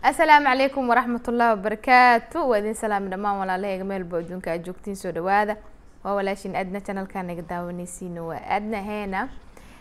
asalaamu calaykum waraxmat ullahi wabarakaatu waa idin salaami dhammaan walaalahayga meelba adduunka aad joogtiin soo dhawaada waa walaashin adna channelka naga daawanaysiina waa adna heena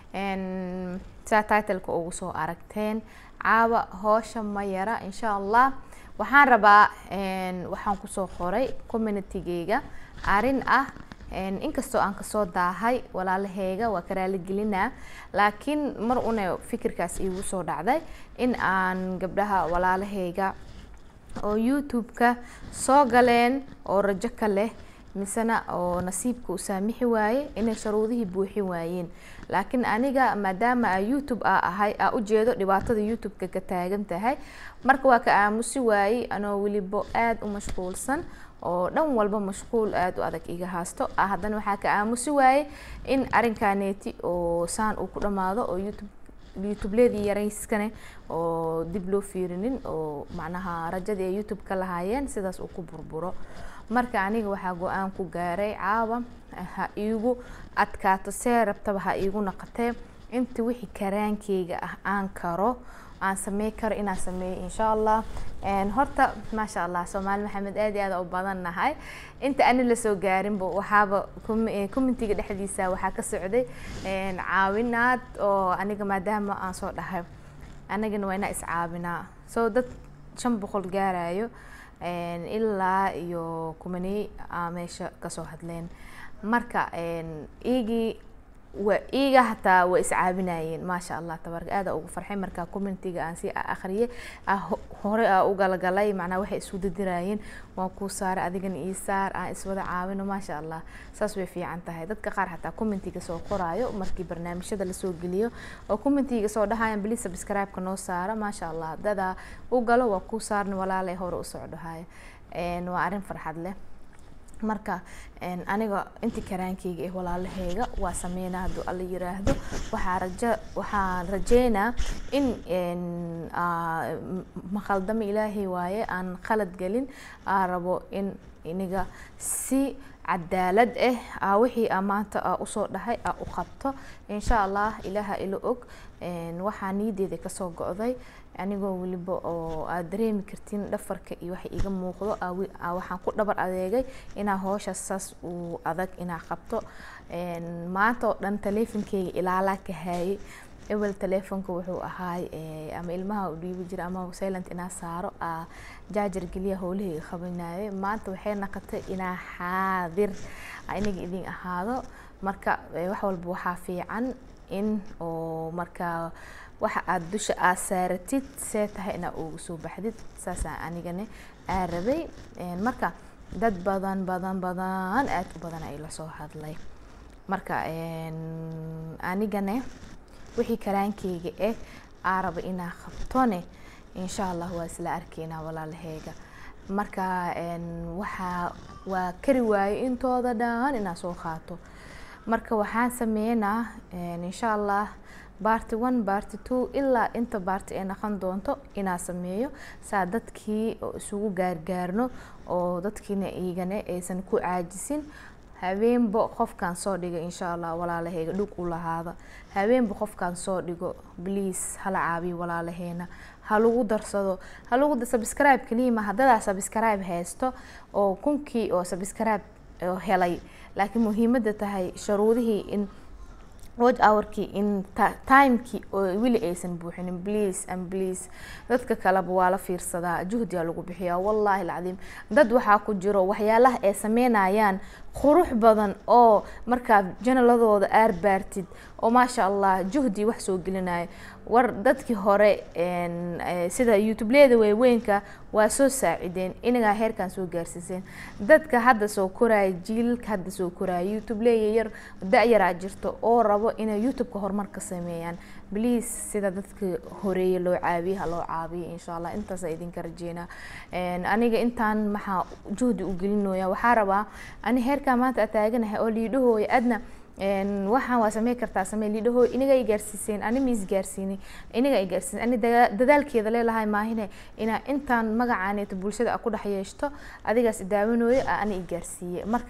saa titleka ugu soo aragteen caawa hoosha ma yara insha allah waxaan rabaa waxaan kusoo qoray communitygeyga arrin ah inkastoo aan kasoo daahay walaalaheyga waa karaaligelinaa laakiin mar una fikirkaas iigu soo dhacday in aan gabdhaha walaalaheyga oo youtube-ka soo galeen oo rajo ka leh misena oo nasiibka u saamixi waaye inay sharuudihii buuxin waayeen laakiin aniga maadaama a youtube a ahay aa ujeedo dhibaatada youtube-ka ka taagan tahay marka waa ka aamusi waayey anoo weliba aada u mashquulsan oo dhan walba mashquul aada u adag iga haasto haddana waxaa ka aamusi waayey in arinkaneeti oo saan uu ku dhamaado oo youtube youtubeleedii yarayskane oo dib loo fiirinin oo macnaha rajadii ay youtube ka lahaayeen sidaas uu ku burburo marka aniga waxaa go-aan ku gaaray caawa ha iigu adkaato see rabtaba ha iigu naqatee inta wixii karaankeyga ah aan karo aan samey karo inaan sameeyo insha allah horta maasha allah soomaali maxamed aad iyo aad u badan nahay inta ani lasoo gaarinba waxaaba communitiga dhexdiisa waxaa ka socday caawinaad oo aniga maadaama aan soo dhahay anagana waa inaa iscaawinaa soo dad shan boqol gaarayo ilaa iyo kumaney aa meesha kasoo hadleen marka igii waa iiga hataa waa iscaabinayeen maasha allah tabaaraka aada ugu farxay markaa communitiga aan sii akhriyay hore aa u galgalay macnaa waxay isu didirayeen waan kuu saaray adigana ii saar aan iswada caawino maasha allah saas way fiican tahay dadka qaar xataa commentiga soo qoraayo markii barnaamijyada lasoo geliyo oo commentiga soo dhahayan blis subscribe-ka noo saara maasha allah dadaa u galo waa kuu saarna walaalay hore u socdhahay waa arrin farxad leh marka aniga intii karaankeyga eh walaalaheyga waa sameynaa hadduu alla yiraahdo waxaa raja waxaan rajeynaa in maqaldamo ilaahay waaye aan qalad gelin aa rabo in iniga si cadaalad ah wixii a maanta a usoo dhahay a u qabto insha allah ilaaha ila og waxaa niyadeeda kasoo go-day anigoo weliba oo aad dareemi kartiin dhafarka iyo waxa iga muuqdo waxaan ku dhabar adeegay inaa hoosha saas uu adag inaa qabto maanta oo dhan taleefonkeyga ilaalaa ka haayay ewel taleefonka wuxuu ahaay ama ilmaha u dhiibi jira ama silent inaa saaro jaajar geliya howlahayga qabanayay maanta waxay naqotay inaa xaadir inaga idin ahaado marka wax walba waxaa fiican in oo markaa waxa aada dusha aad saaratid see tahay inaa uga soo baxdid saasaa anigane aa rabay marka dad badan badan badan aada u badan ay lasoo hadlay marka anigane wixii karaankeyga eh aa raba inaa qabtone insha allah waa isla arkeynaa walaalaheyga marka waxaa waa kari waayo intooda dhan inaa soo qaato marka waxaan sameynaa insha allah barty one barty two ilaa inta barty ay naqon doonto inaa sameeyo saa dadkii oo isugu gaargaarno oo dadkiina iigane aysan ku caajisin habeenba qofkaan soo dhigo insha allah walaalaheyga dhug u lahaada habeenba qofkaan soo dhigo bliase hala caabiyo walaalaheena ha lagu darsado ha lagu subscribe kaliima haddadaa subscribe haysto oo kunkii oo subscribe helay laakiin muhiimada tahay sharuudihii in watch hourkii in timekii oo weli aysan buuxinin please and please dadka kaleba waa la fiirsadaa juhdiyaa lagu bixiyaa wallahi alcadiim dad waxaa ku jiro waxyaalaha ay sameynayaan qurux badan oo markaa janaladooda aar baartid oo maasha allah juhdi wax soo gelinayo war dadkii hore sida youtubeleda waaweynka waa soo saacideen inagaa heerkan soo gaarsiiseen dadka hadda soo koraya jiilka hadda soo koraya youtubeleya yar da-yaraa jirto oo rabo inay youtube-ka horumar ka sameeyaan bliase sida dadka horeeye loo caabiye ha loo caabiyo insha allah intaasa idinka rajeynaa aniga intaan maxaa juhdi u gelinooya waxaa rabaa ani heerkaa maanta a taaganahay oo liidhahooya adna waxaan waa samey kartaa samey liidhahoo inaga ay gaarsiiseen ani ma isgaarsiinay inaga ay gaarsiiseen ani dadaalkeeda leelahay maahine inaa intaan magacaaneeto bulshada a ku dhex yeeshto adigaas daawanooyo ani i gaarsiiye marka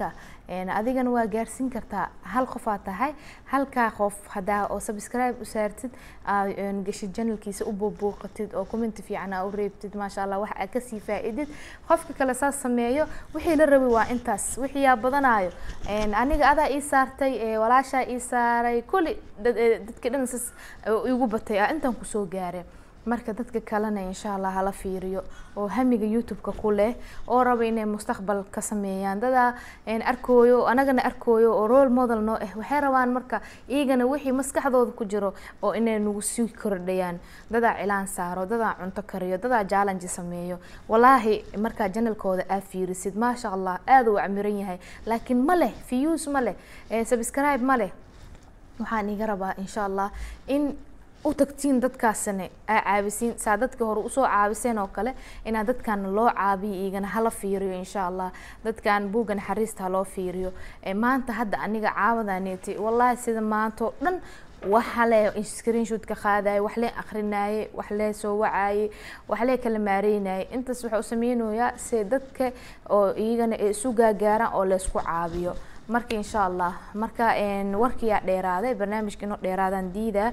adigana waa gaarsiin kartaa hal qofaa tahay halkaa qof hadaa oo subscribe u saartid gashid janalkiisa u buubuuqatid oo commenti fiican aa u reebtid maasha allah wax aa kasii faa-idid qofka kale saas sameeyo wixii la rabay waa intaas wixii yaa badanayo aniga adaa ii saartay walaashaa ii saaray kulli dadka dhan sas igu batay ah intaan kusoo gaaray marka dadka kalena insha allah hala fiiriyo oo hamiga youtube-ka ku leh oo raba inay mustaqbal ka sameeyaan dadaa arkooyo anagana arkooyo oo role model noo ah waxay rabaan marka iyagana wixii maskaxdooda ku jiro oo inay nagu sii kordhayaan dadaa cilaan saaro dadaa cunto kariyo dadaa challenge sameeyo walaahi markaa janalkooda aa fiirisid maasha allah aada uu camiran yahay laakiin ma leh views ma leh subscribe ma leh waxaan iga rabaa insha allah in u tagtiin dadkaasina aa caabisiin saa dadka hore usoo caabiseen oo kale inaa dadkan loo caabiyo igana hala fiiriyo insha allah dadkan buugga naxariista haloo fiiriyo maanta hadda aniga caawadaneeti wallahi sida maantao dhan waxa le screenshoot ka qaadaye wax lee akrinaaye wax lee soo wacaaye wax lee kala maareynaye intaas waxaa u sameynayaa se dadka oo iyagana ay isu gaagaaraan oo laysku caabiyo marka insha allah marka warkiyaa dheeraaday barnaamijka inoo dheeraadaan diida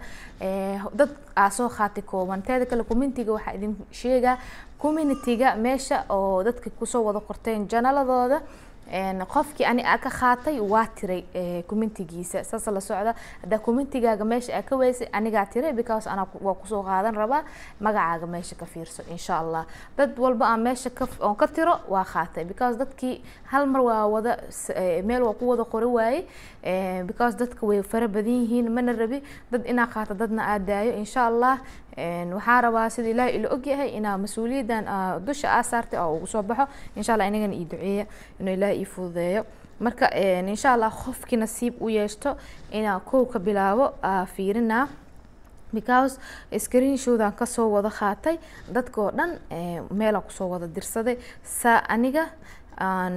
dad aa soo qaati kooban teeda kale communitiga waxaa idin sheegaa communitiga meesha oo dadka kusoo wada qorteen janaladooda qofkii ani aa ka qaatay waa tiray commentigiisa saas la socda haddaa commentigaaga meesha aa ka weysay anigaa tiray because anaa waa kusoo qaadan rabaa magacaaga meesha ka fiirso insha allah dad walba aan meesha ka oon ka tiro waa qaatay because dadkii hal mar waa wada meel waa ku wada qori waaye because dadka way fara badan yihiin mana rabi dad inaa qaato dadna aa daayo insha allah waxaa rabaa sida ilaahay ila ogyahay inaa mas-uuliyaddan dusha aa saartay oo ugu soo baxo insha allah inagana ii duceeya inuu ilaahay ii fududeeyo marka insha allah qofkii nasiib u yeeshto inaa kow ka bilaabo aa fiirinaa because screenshodan kasoo wada qaatay dadkoo dhan meelaa kusoo wada dirsaday saa aniga aan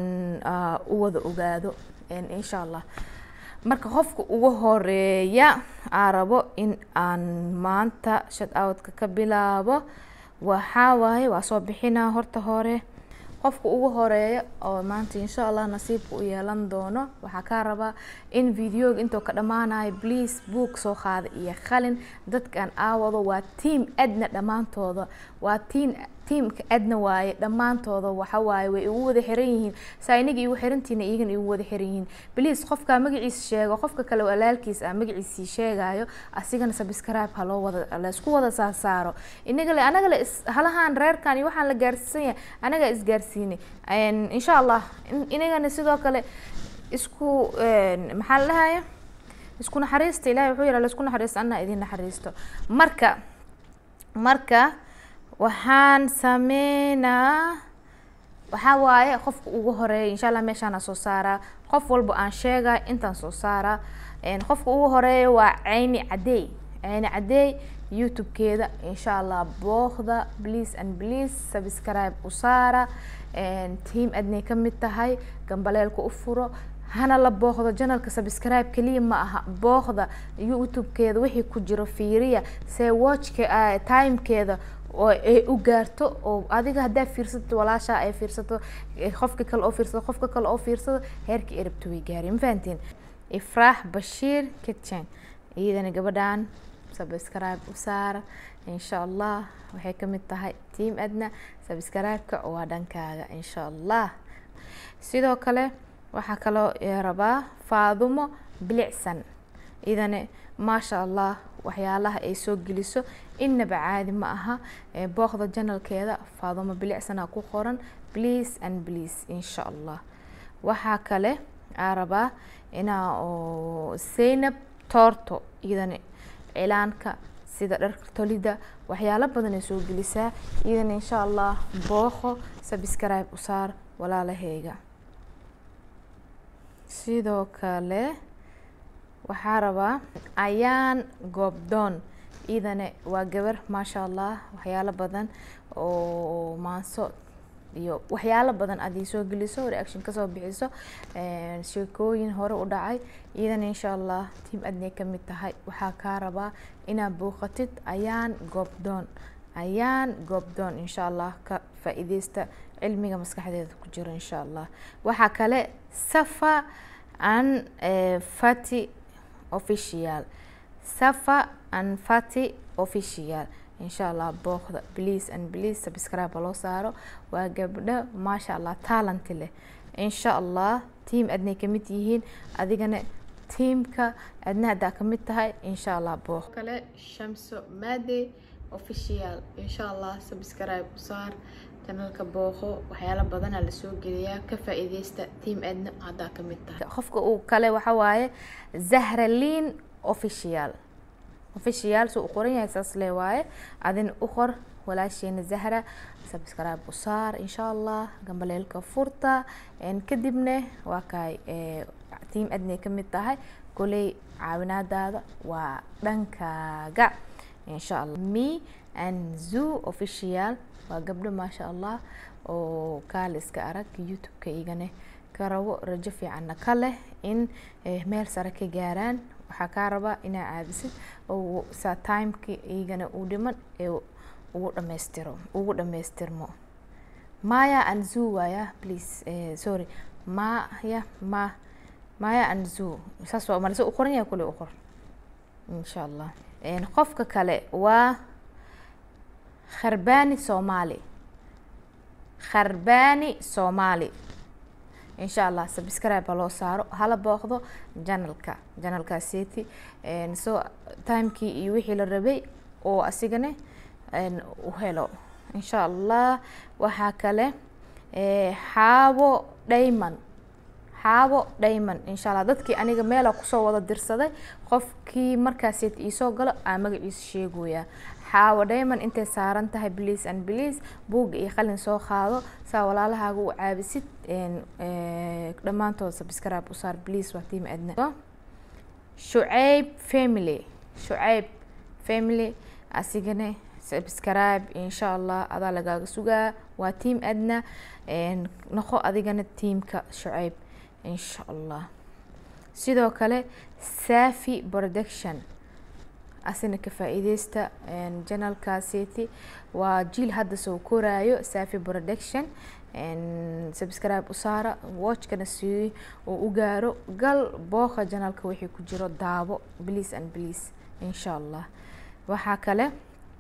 u wada ogaado insha allah marka qofka ugu horeeya aa rabo in aan maanta shut outka ka bilaabo waxaa waaye waa soo bixinaa horta hore qofka ugu horeeya oo maanta insha allah nasiibka u yeelan doono waxaa kaa rabaa in videoga intoo ka dhammaanayo please book soo qaada iyo qalin dadkan aawado waa team adna dhammaantooda waa team tiamka adna waaye dhammaantooda waxa waaye way igu wada xiran yihiin saa inaga igu xirantiina iyagana igu wada xiran yihiin bliis qofkaa magaciisa sheego qofka kale walaalkiis ah magaciisii sheegayo asigana subscribe ha loo wada laysku wada saasaaro inaga le anaga le halahan reerkan iyo waxaan la gaarsiisan yahay anagaa isgaarsiinay insha allah inagana sidoo kale isku maxaa la dhahaya isku naxariista ilahay wuxuu yihaa laisku naxariisto anaa idin naxariisto marka marka waxaan sameynaa waxaa waaye qofka ugu horeeya insha allah meeshaana soo saaraa qof walba aan sheegay intaan soo saaraa qofka ugu horeeya waa ceyni cadeey ceyni cadeey youtube-keeda insha allah booqda please and please subscribe u saara team adnay ka mid tahay gambaleelka u furo hana la booqdo janalka subscribe keliya ma aha booqda youtube-keeda wixii ku jiro fiiriya see watchka timekeeda oo ay u gaarto oo adiga haddaa fiirsato walaashaa ay fiirsato qofka kale oo fiirsado qofka kale oo fiirsado heerka erabto way gaari ma fahantiin ifraax bashiir kitchen iyadana gabadhan subscribe u saara insha allah waxay kamid tahay team adna subscribe-ka waa dhankaaga insha allah sidoo kale waxaa kaloo rabaa faadumo bilicsan idana maasha allah waxyaalaha ay soo geliso innaba caadi ma aha booqda janalkeeda faadumo bilicsana ku qoran please and please insha allah waxaa kale aa rabaa inaa oo zaynab toorto iyadana cilaanka sida dharka tolida waxyaalo badan ay soo gelisaa iyadana insha allah booqo subscribe u saar walaalaheyga sidoo kale waxaa rabaa ayaan goobdoon iidane waa gabar maasha allah waxyaalo badan oo maanso iyo waxyaalo badan aad soo geliso reaction kasoo bixiso sheekooyin hore u dhacay iyadana insha allah tiam adnay kamid tahay waxaa kaa rabaa inaad booqatid ayaan goobdoon ayaan goobdoon insha allah ka faa-ideysta cilmiga maskaxdeeda ku jiro insha allah waxaa kale safa an fati official safa an fati official insha allah booqda please and please subscribe loo saaro waa gabdho maasha allah talent leh insha allah team adnay kamid yihiin adigana tiamka adna haddaa kamid tahay insha allah booq kale shamso maade official insha allah subscribe u saar kanalka booqo waxyaala badanaa lasoo geliyaa ka faa-iideysta team adna haddaa kamid tahay qofka uu kale waxa waaye zahralin official official suu u qoran yahay saas le waaye adin u qor walaasheena zahra subscribe u saar insha allah gambaleelka furta kadibna waa kaay team adnay kamid tahay koley caawinaadaada waa dhankaaga insha allah me and zoo official waa gabdho maasha allah oo kaaliska arag youtube-ka igane ka rabo rajo fiicanna ka leh in meel sare ka gaaraan waxaa kaa rabaa inaa caabisid oo saa timeka igana uu dhiman ee ugu dhamaystiro ugu dhamaystirmo maya and zoo waaya please sorry maya ma maya and zoo saas waa malse u qoran yahay kule u qor insha allah qofka kale waa kharbani somali kharbani somali insha allah subscribe loo saaro hala booqdo janalka janalkaaseti so timekii iyo wixii la rabay oo asigane u helo insha allah waxaa kale xaabo dhayman xaabo dhayman insha allah dadkii aniga meela kusoo wada dirsaday qofkii markaaseti iisoo galo aa magaciisa sheegoyaa xaawo dhayman intay saaran tahay bliase and bliase buugga iyo qalin soo qaado saa walaalahaaga u caabisid dhammaantood subscribe u saar bliase waa tiim adna shucayb family shucayb family asigana subscribe insha allah adaa lagaaga sugaa waa tiam adna noqo adigana tiamka shucayb insha allah sidoo kale safi production asina ka faa-iideysta janalkaaseti waa jiil hadda soo koraayo safi production subscribe u saara watchkana si uu u gaaro gal booqa janalka wixii ku jiro daabo please and please insha allah waxaa kale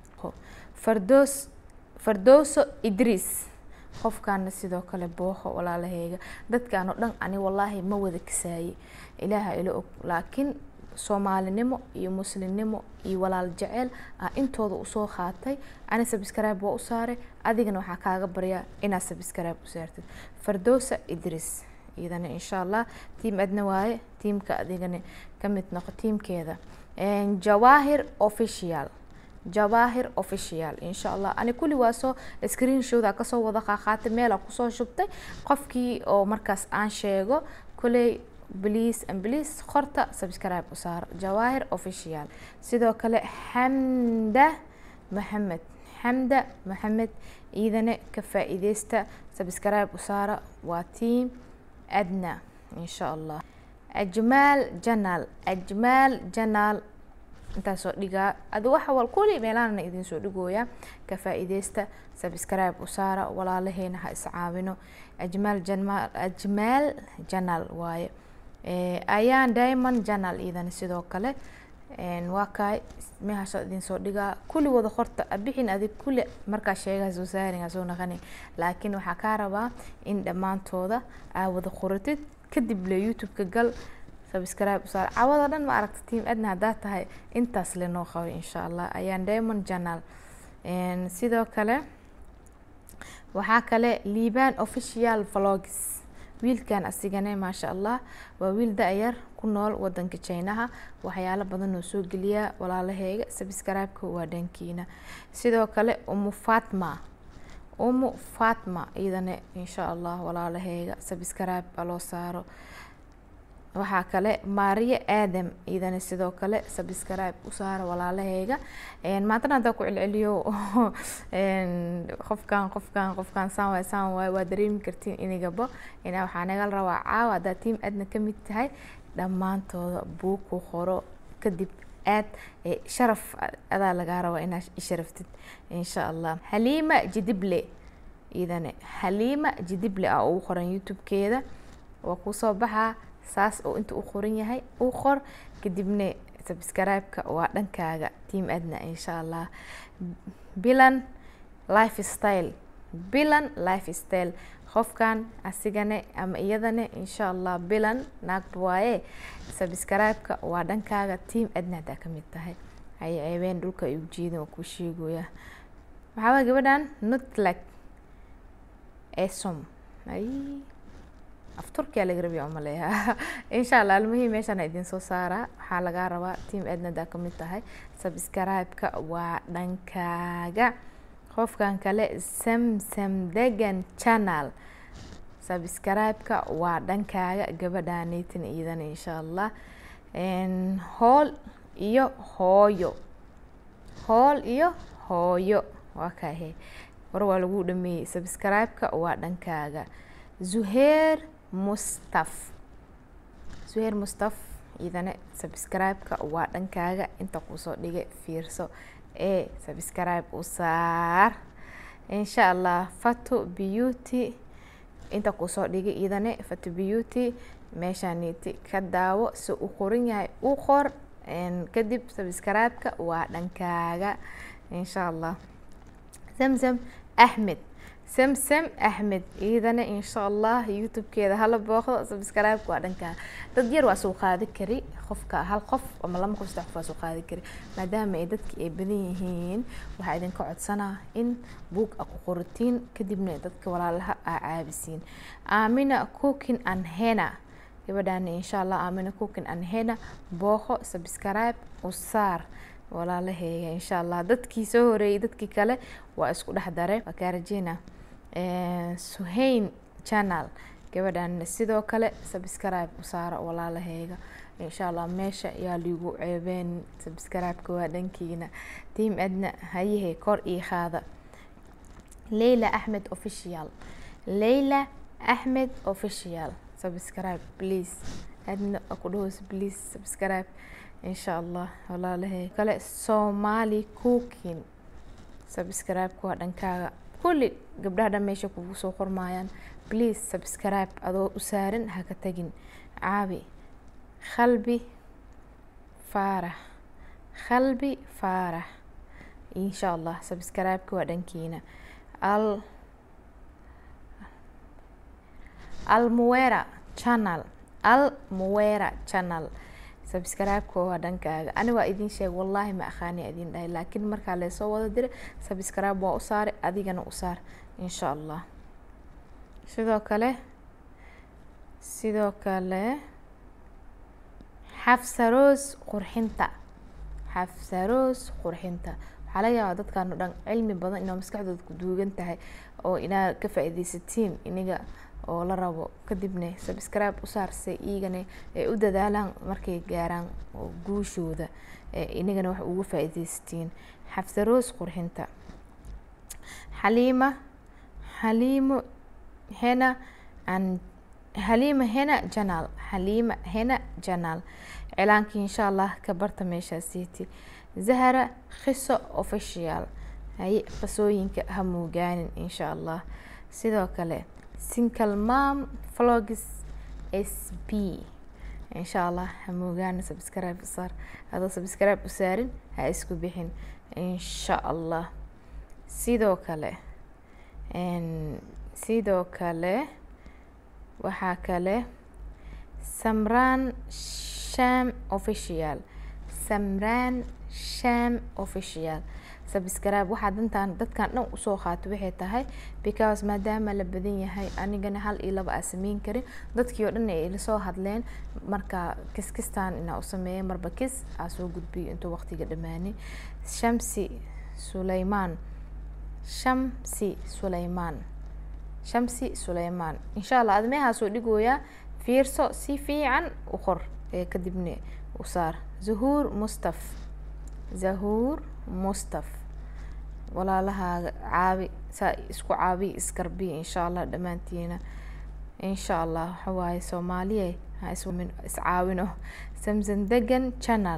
fardoos fardooso idriis qofkaana sidoo kale booqo walaalaheyga dadkaan oo dhan ani wallaahi ma wada kasaaye ilaaha ila og laakiin soomaalinimo iyo muslimnimo iyo walaal jeceel ah intooda usoo qaatay ani subscribe waa u saaray adigana waxaa kaaga baryaa inaad subscribe u saartid fardoosa idris iyadana insha allah tiam adna waaye tiamka adigana kamid noqo tiamkeeda jawaahir official jawaahir official insha allah ani kulli waa soo screen showda kasoo wada qaaqaatay meela kusoo shubtay qofkii oo markaas aan sheego kuley please and please qorta subscribe u saaro jawaahir official sidoo kale xamda maxamed xamda maxamed iidane ka faa-iideysta subscribe u saara waa team adna insha allah ajmaal janaal ajmaal janaal intaasoo dhigaa adi waxa wal kuli meelahana idin soo dhigooya ka faa-iideysta subscribe u saara walaalaheena ha iscaawino ajmaal jamaal ajmaal janaal waaye ayaan diamond janal iidana sidoo kale waa kaay meehasoo idin soo dhigaa kulli wada qorta abixin adig kulli markaa sheegaha soo saarin soo naqani laakiin waxaa kaa rabaa in dhammaantooda aa wada qoratid kadib le youtube-ka gal subscribe u saar cawada dhan ma aragta team adna haddaa tahay intaas le noo qabay insha allah ayaan diamond janal sidoo kale waxaa kale liban official vlogs wiilkan asigane maasha allah waa wiil da-yar ku nool wadanka jinaha waxyaalo badan oo soo geliyaa walaalaheyga subscribe-ka waa dhankiina sidoo kale umu fatma umu fatma iyadana insha allah walaalaheyga subscribe aloo saaro waxaa kale maariyo aadam iyadana sidoo kale subscribe u saara walaalaheyga maantana haddaa ku celceliyo qofkan qofkan qofkan saan waay saan waay waa dareemi kartiin inigaba inaa waxaa nagal rabaa caawa haddaa team aadna kamid tahay dhammaantooda buug ku qoro kadib aad sharaf adaa lagaa rabaa inaa isharaftid insha allah xaliima jidible iidane xaliima jidible ah ugu qoran youtube-keeda waa kusoo baxaa saas oo inta u qoran yahay u qor kadibna subscribe-ka waa dhankaaga team adna insha allah bilan life style bilan life style qofkan asigane ama iyadane insha allah bilan naagba waaye subscribe-ka waa dhankaaga team adna hadaa kamid tahay hay ceebeen dhulka ay ujeedin waa kuu sheegoya maxaaba gabadhan nutlag esom ay af turkiya laga rabiya umaleeyaa insha allah almuhim meeshaan idin soo saaraa waxaa lagaa rabaa team adna hadaa kamid tahay subscribe-ka waa dhankaaga qofkan kale samsam degan channel subscribe-ka waa dhankaaga gabadhaaneytin iidan insha allah hool iyo hooyo hool iyo hooyo waa kahe war waa lagu dhameeyey subscribe-ka waa dhankaaga zuheer mustaf zuheer mustaf iidane subscribe-ka waa dhankaaga inta kusoo dhigay fiirso ee subscribe u saar insha allah fato beauty inta kusoo dhigay iidane fato beauty meeshaaniti ka daawo si u qoran yahay u qor kadib subscribe-ka waa dhankaaga insha allah zamzam axmed samsam axmed iidane insha allah youtube-keeda hala booqdo subscribe-ka waa dhankaa dad yar waa soo qaadi kari qofka hal qof ama lama qof saddex qof waa soo qaadi kari maadaama ay dadki ay badan yihiin waxaa idinka codsanaa in buug a ku qoratiin kadibna dadka walaalaha aa caabisiin aamina cooking and hena gabadhaana insha allah aamina cooking and hena booqo subscribe u saar walaalaheega insha allah dadkii soo horeeyey dadkii kale waa isku dhex dare waa kaa rajeyna suhayn channel gabadhan sidoo kale subscribe u saara walaalaheega insha allah meesha yaa liigu ceebeen subscribe-ka waa dhankiina team adna hayahe kor ii qaada leyla axmed official leyla axmed official subscribe please adna ku dhahoos please subscribe insha allah walaalahay kale somali cooking subscribe-ka waa dhankaaga kulli gabdhaha dhan meesha kugu soo qormaayaan please subscribe adoo u saaran haka tagin caabi khalbi faarax khalbi faarax insha allah subscribe-ka waa dhankiina al almuwera channel almuwera channel subscribe-ka waa dhankaaga ani waa idin sheeg wallaahi ma aqaani idin dhahay laakiin markaa leesoo wada dira subscribe waa u saaray adigana u saar insha allah sidoo kale sidoo kale xafsaroos qurxinta xafsaroos qurxinta waxaa laga yaabaa dadkan o dhan cilmi badan inaa maskaxdooda ku duugan tahay oo inaa ka faa-ideysatiin iniga oo la rabo kadibna subscribe u saarse iigana ay u dadaalaan markay gaaraan guushooda inagana wax ugu faa-ideysatiin xafsaroos qurxinta xaliima xaliimo hena an xaliima hena janaal xaliima hena janaal cilaankii insha allah ka barta meeshaasiiti zahara khiso official haye qisooyinka ha muugaanin insha allah sidoo kale single mom vlogs s b insha allah ha moogaana subscribe usaar adoo subscribe u saarin ha isku bixin insha allah sidoo kale sidoo kale waxaa kale samran sham official samran sham official subscribe waxaa dantaan dadkan dhan usoo qaato waxay tahay because maadaama la badan yahay anigana hal iyo laba aa sameyn karin dadkii oo dhan ay ila soo hadleen marka kiskistan inaa u sameeya marba kis aa soo gudbiyo intuu waqtiga dhamaanin shamsi suleymaan shamsi suleymaan shamsi suleymaan insha allah admeehaa soo dhigooyaa fiirso si fiican u qor ee kadibna u saar zahuur mustaf zahuur mustaf walaalahaaga caabi saa isku caabiy isgarbiy insha allah dhammaantiina insha allah waxawaaye soomaaliye ha iscaawino samsan degan channel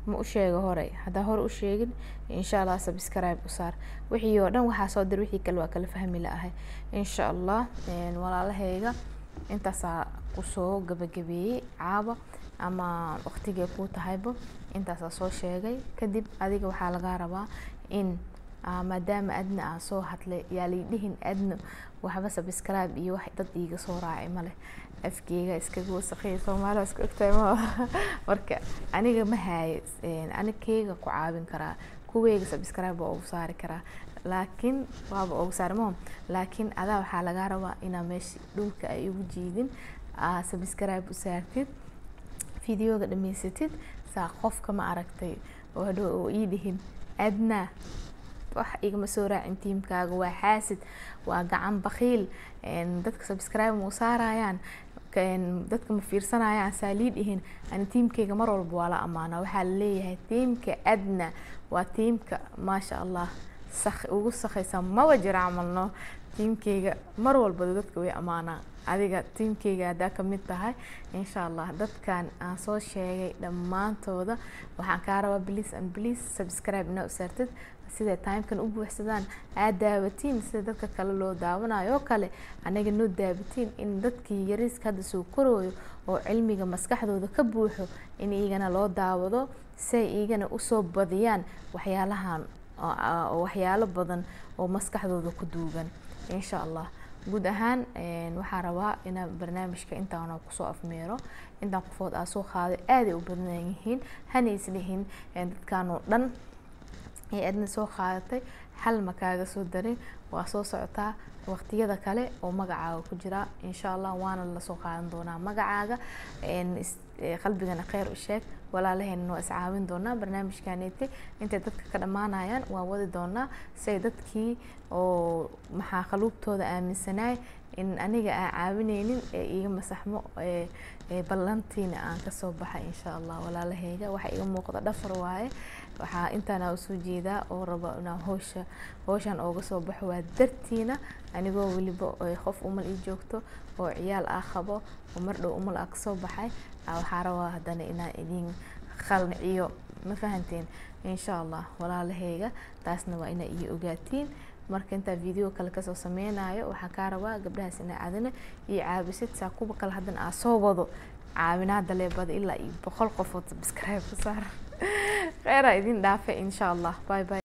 ma u sheego hore haddaa hore u sheegin insha allah subscribe u saar wixii oo dhan waxaa soo dir wixii kale waa kala fahmi la-ahay insha allah walaalahayga intaasaa kusoo gabagabeeyey caaba ama waqtigay kuu tahayba intaasaa soo sheegay kadib adiga waxaa lagaa rabaa in maadaama adna aa soo hadlay yaa laydhihin adna waxba subscribe iyo wax dad iiga soo raacay maleh afkeyga iskaga wasaqeey soomaaliya isku egtahay ma marka aniga ma haayo anigkeyga ku caawin karaa kuweyga subscribe waa ugu saari karaa laakiin waaba ugu saari maho laakiin adaa waxaa lagaa rabaa inaa meesha dhulka ay igu jiidin aa subscribe u saartid videoga dhamaysatid saa qofka ma aragtay oo hadhow oo ii dhihin adna wax igama soo raacin tiimkaaga waa xaasid waa gacan bakiil dadka subscribe ma u saarayaan dadka ma fiirsanayaan saa lii dhihin ani tiimkeyga mar walba waa la amaanaa waxaa laleeyahay tiimka adna waa tiimka maasha allah ugu sakaysa maba jira camalno tiimkeyga mar walba dadka way amaanaa adiga tiimkeyga haddaa kamid tahay insha allah dadkan aan soo sheegay dhammaantooda waxaan kaa rabaa bliis and bliis subscribe inaa u saartid siday timekan u buuxsadaan aad daawatiin sida dadka kale loo daawanayo oo kale anaga noo daawatiin in dadkii yariiska hadda soo korooyo oo cilmiga maskaxdooda ka buuxo in iigana loo daawado say iigana usoo badiyaan waxyaalahan waxyaalo badan oo maskaxdooda ku duugan insha allah guud ahaan waxaa rabaa inaan barnaamijka intaana kusoo afmeero intaan qofood aa soo qaaday aaday u badan yihiin hana islihin dadkan oo dhan ee adna soo qaadatay hal ma kaaga soo darin waa soo socotaa waqtiyada kale oo magacaaga ku jira insha allah waana lasoo qaadan doonaa magacaaga qalbigana kheyr u sheeg walaalaheenna waa iscaawin doonaa barnaamijkaneeti intay dadka ka dhammaanayaan waa wadi doonaa say dadkii oo maxaa qaluubtooda aaminsanaay in aniga aan caawineynin ee iga masaxmo ballantiina aan kasoo baxay insha allah walaalaheyga waxa iga muuqda dhafar waaye waxaa intaana usoo jeedaa oo raba inaan howsha howshan ooga soo baxo waa dartiina anigoo weliba qof umal ii joogto oo ciyaal ah qabo oo mar dhow umal ah kasoo baxay waxaa rabaa haddana inaan idin qalciyo ma fahanteen insha allah walaalaheyga taasna waa inaa ii ogaatiin marka intaa video kale kasoo sameynayo waxaa kaa rabaa gabdhahaas inaa adina iyo caabisid saa kuwa kale haddana aa soo wado caawinaada leebada ilaa iyo boqol qofood subscribe ku saar kheyraa idin dhaafe insha allah bye bye